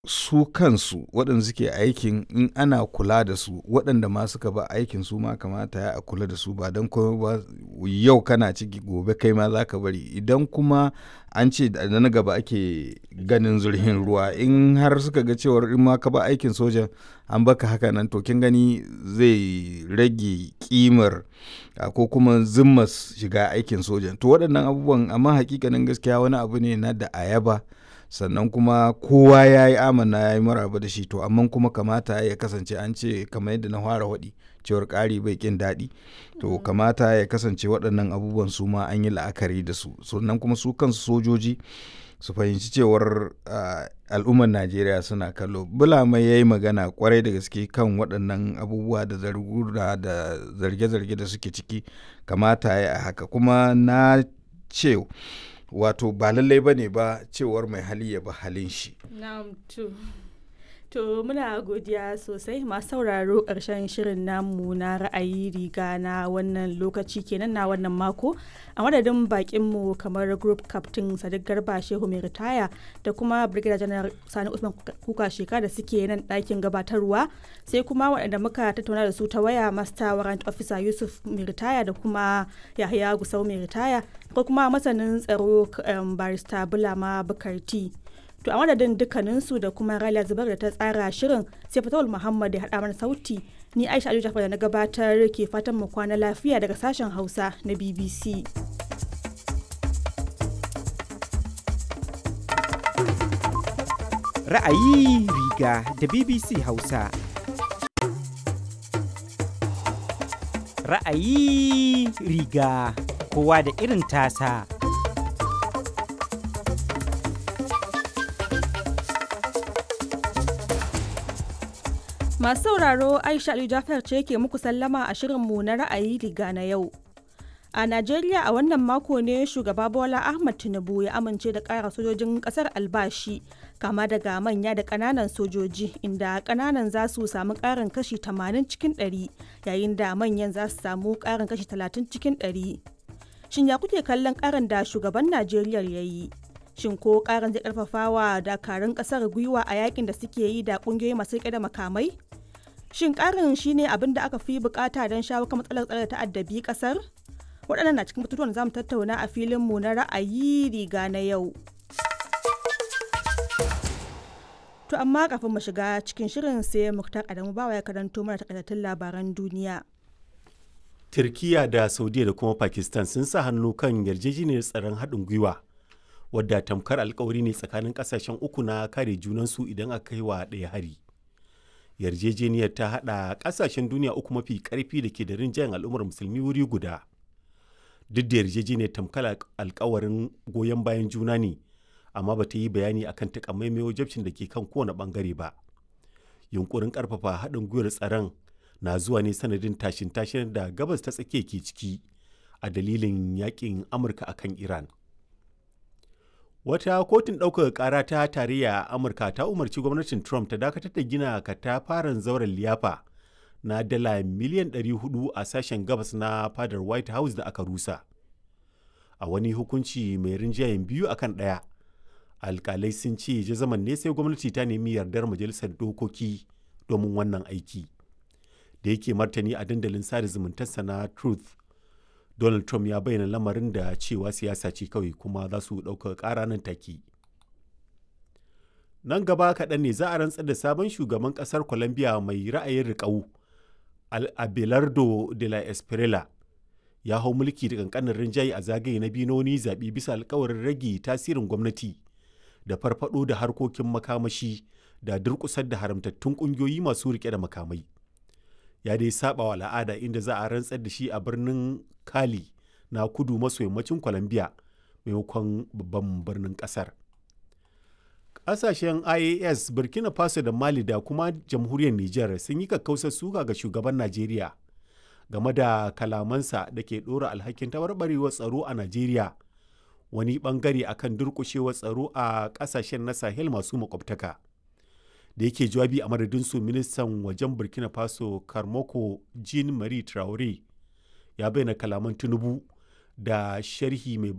su kansu waɗanda suke aikin in ana kula da su waɗanda ma suka ba aikin su ma kamata ya a kula da su ba don kuma ba yau kana ciki gobe kai ma za ka bari idan kuma an ce da na gaba ake ganin zurhin ruwa in har suka ga cewar in ma ka ba aikin sojan an baka haka nan to kin gani zai rage kimar ko kuma zimmas shiga aikin sojan to waɗannan abubuwan amma hakikanin gaskiya wani abu ne na da ayaba sannan kuma kowa ya yi amana ya yi maraba da shi to amma kuma kamata ya kasance an ce kamar yadda na fara waɗi cewar ƙari bai ƙin daɗi to kamata ya kasance waɗannan abubuwan su ma an yi la'akari da su sannan kuma su kansu sojoji su fahimci cewar al'ummar najeriya suna kallo bulama ya yi magana kwarai da gaske kan waɗannan abubuwa da zargura da zarge-zarge da suke ciki kamata ya haka kuma na ce wato ba lallai ba ne ba cewar mai hali ya ba halin shi. To muna godiya sosai masu sauraro ƙarshen shirin namu na ra'ayi riga na wannan lokaci kenan na wannan mako a madadin bakinmu kamar group captain sadiq garba shehu mai ritaya da kuma brigadier general sani usman kuka sheka da suke nan ɗakin gabatarwa sai kuma waɗanda muka tattauna da su ta waya master warrant officer yusuf mai ritaya da kuma yahaya gusau mai ritaya ko kuma masanin tsaro barista bulama bukarti to a madadin dukkaninsu da kuma Raliya Zubar da ta tsara shirin sai Fatawul Muhammad ya haɗa mana sauti ni Aisha Aliyu Jafar da na gabatar ke fatan mu kwana lafiya daga sashen Hausa na BBC. Ra'ayi riga da BBC Hausa. Ra'ayi riga kowa da irin tasa. Masu sauraro Aisha Aliyu Jafar ce ke muku sallama a shirinmu na ra'ayi riga na yau. A Najeriya a wannan mako ne shugaba Bola Ahmad Tinubu ya amince da ƙara sojojin ƙasar albashi kama daga manya da ƙananan sojoji inda ƙananan za su samu ƙarin kashi 80 cikin 100 yayin da manyan za su samu ƙarin kashi 30 cikin 100. Shin ya kuke kallon ƙarin da shugaban Najeriya ya yi? shin ko karin zai karfafa wa dakarun kasar gwiwa a yakin da suke yi da kungiyoyi masu rike da makamai shin karin shine abin da aka fi bukata don shawo kan matsalar tsare ta addabi kasar waɗannan na cikin batutuwan da zamu tattauna a filin mu na ra'ayi riga na yau to amma kafin mu shiga cikin shirin sai muktar adamu bawa ya karanto mana takaitattun labaran duniya Turkiya da Saudiya da kuma Pakistan sun sa hannu kan yarjejeniyar tsaron haɗin gwiwa wadda tamkar alkawari ne tsakanin kasashen uku na kare junansu idan aka kai wa ɗaya hari yarjejeniyar ta haɗa ƙasashen duniya uku mafi ƙarfi da ke da rinjayen al'ummar musulmi wuri guda duk da yarjejeniyar tamkar alkawarin goyon bayan juna ne amma ba ta yi bayani akan takamaimai wajabcin da ke kan kowane ɓangare ba yunkurin ƙarfafa haɗin gwiwar tsaron na zuwa ne sanadin tashin tashin da gabas ta tsakiya ke ciki a dalilin yakin amurka akan iran Wata kotun ɗaukaka ƙara ta tarayya a Amurka ta umarci gwamnatin Trump ta dakatar da gina katafaren zauren liyafa na dala miliyan 400 a sashen gabas na fadar White House da aka rusa. A wani hukunci mai rinjayen biyu akan ɗaya, alkalai sun ce jazaman ne sai gwamnati ta nemi yardar majalisar dokoki domin wannan aiki. Da yake martani a dandalin sada zumuntarsa na Truth Donald Trump ya bayyana lamarin da cewa siyasa ce kawai kuma za su ɗauka ƙara nan take. Nan gaba kaɗan ne za a rantsar da sabon shugaban ƙasar Colombia mai ra'ayin riƙau, Abelardo de la Espriella. Ya hau mulki da ƙanƙanin rinjaye a zagaye na biyu na wani zaɓe bisa alkawarin rage tasirin gwamnati da farfaɗo da harkokin makamashi da durƙusar da haramtattun ƙungiyoyi masu riƙe da makamai. ya dai saba wa al'ada inda za a rantsar da shi a birnin kali na kudu maso yammacin colombia maimakon babban birnin kasar ƙasashen ias burkina faso da mali da kuma jamhuriyar niger sun yi kakkausar suka ga shugaban najeriya game da kalamansa da ke ɗora alhakin tabarbarewar tsaro a najeriya wani bangare akan durƙushewar tsaro a ƙasashen na sahel masu makwabtaka. da yake jawabi a madadin su ministan wajen burkina faso karmoko jean marie traore ya bayyana kalaman tinubu da sharhi mai